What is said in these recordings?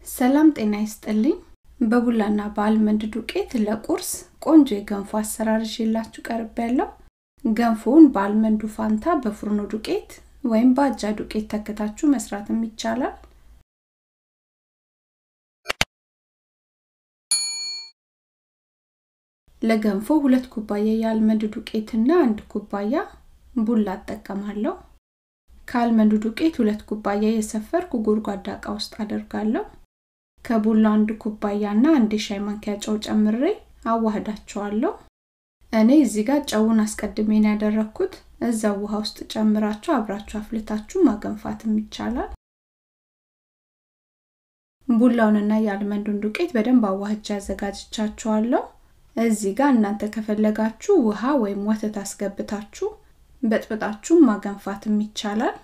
ሰላም ጤና ይስጥልኝ። በቡላና በአልመንድ ዱቄት ለቁርስ ቆንጆ የገንፎ አሰራር ይዤላችሁ ቀርብ ያለው ገንፎውን በአልመንዱ ፋንታ በፍርኖ ዱቄት ወይም በአጃ ዱቄት ተክታችሁ መስራትም ይቻላል። ለገንፎ ሁለት ኩባያ የአልመንድ ዱቄትና አንድ ኩባያ ቡላ እጠቀማለሁ። ከአልመንዱ ዱቄት ሁለት ኩባያ የሰፈርኩ ጎድጓዳ እቃ ውስጥ አደርጋለሁ። ከቡላ አንድ ኩባያና አንድ የሻይ ማንኪያ ጨው ጨምሬ አዋህዳቸዋለሁ። እኔ እዚህ ጋር ጨውን አስቀድሜን ያደረኩት እዛው ውሃ ውስጥ ጨምራችሁ አብራችሁ አፍልታችሁ ማገንፋትም ይቻላል። ቡላውንና የአልመንዱን ዱቄት በደንብ አዋህጃ አዘጋጅቻችኋለሁ። እዚህ ጋር እናንተ ከፈለጋችሁ ውሃ ወይም ወተት አስገብታችሁ በጥብጣችሁ ማገንፋትም ይቻላል።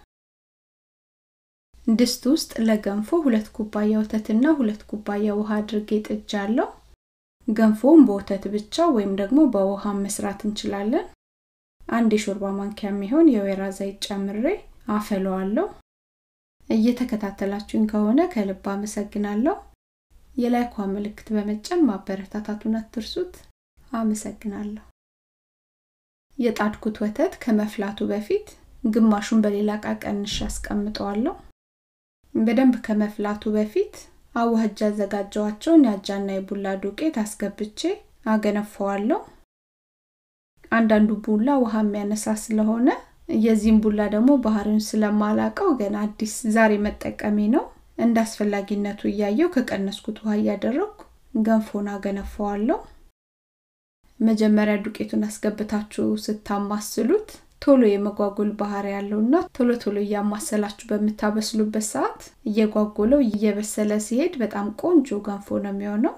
ድስት ውስጥ ለገንፎ ሁለት ኩባያ ወተትና ሁለት ኩባያ ውሃ አድርጌ ጥጃለሁ። ገንፎውን በወተት ብቻ ወይም ደግሞ በውሃ መስራት እንችላለን። አንድ የሾርባ ማንኪያ የሚሆን የወይራ ዘይት ጨምሬ አፈለዋለሁ። እየተከታተላችሁኝ ከሆነ ከልብ አመሰግናለሁ። የላይኳ ምልክት በመጫን ማበረታታቱን አትርሱት። አመሰግናለሁ። የጣድኩት ወተት ከመፍላቱ በፊት ግማሹን በሌላ እቃ ቀንሼ አስቀምጠዋለሁ። በደንብ ከመፍላቱ በፊት አዋህጃ ያዘጋጀዋቸውን የአጃና የቡላ ዱቄት አስገብቼ አገነፈዋለሁ። አንዳንዱ ቡላ ውሃ የሚያነሳ ስለሆነ የዚህም ቡላ ደግሞ ባህሪውን ስለማላቀው ገና አዲስ ዛሬ መጠቀሜ ነው። እንደ አስፈላጊነቱ እያየው ከቀነስኩት ውሃ እያደረግኩ ገንፎን አገነፈዋለሁ። መጀመሪያ ዱቄቱን አስገብታችሁ ስታማስሉት ቶሎ የመጓጎል ባህሪ ያለውና ቶሎ ቶሎ እያማሰላችሁ በምታበስሉበት ሰዓት እየጓጎለው እየበሰለ ሲሄድ በጣም ቆንጆ ገንፎ ነው የሚሆነው።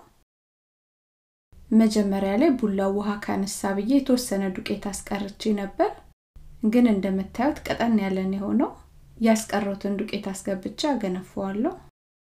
መጀመሪያ ላይ ቡላው ውሃ ካነሳ ብዬ የተወሰነ ዱቄት አስቀርቼ ነበር፣ ግን እንደምታዩት ቀጠን ያለን የሆነው ያስቀረውትን ዱቄት አስገብቼ አገነፈዋለሁ።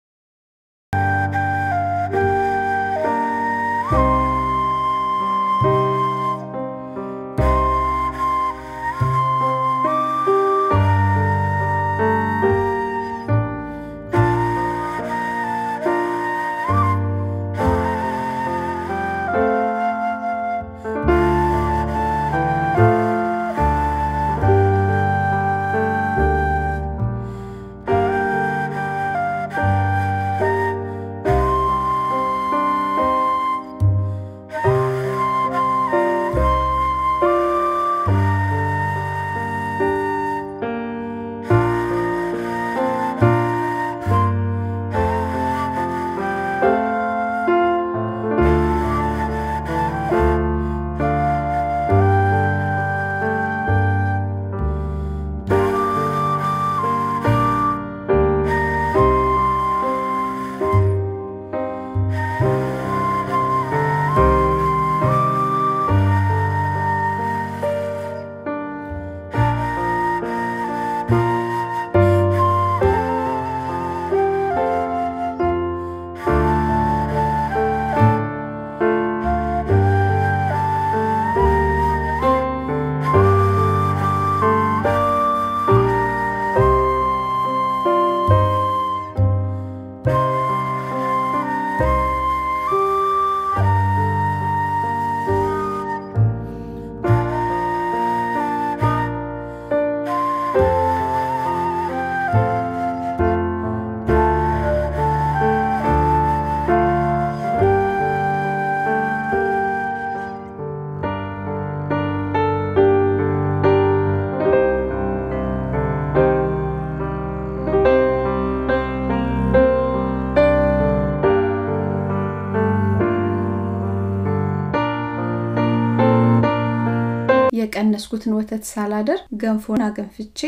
የቀነስኩትን ወተት ሳላደር ገንፎን አገንፍቼ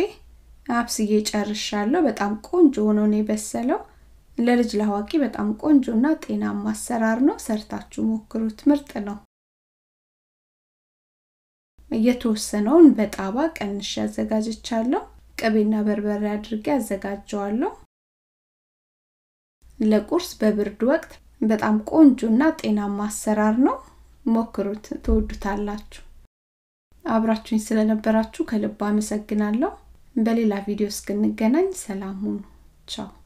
አብስዬ ጨርሻለሁ። በጣም ቆንጆ ሆኖ ነው የበሰለው። ለልጅ ለአዋቂ በጣም ቆንጆና ጤናማ አሰራር ነው። ሰርታችሁ ሞክሩት፣ ምርጥ ነው። የተወሰነውን በጣባ ቀንሼ አዘጋጅቻለሁ። ቅቤና በርበሬ አድርጌ አዘጋጀዋለሁ። ለቁርስ በብርድ ወቅት በጣም ቆንጆና ጤናማ አሰራር ነው። ሞክሩት፣ ትወዱታላችሁ። አብራችሁኝ ስለነበራችሁ ከልብ አመሰግናለሁ። በሌላ ቪዲዮ እስክንገናኝ ሰላም ሁኑ። ቻው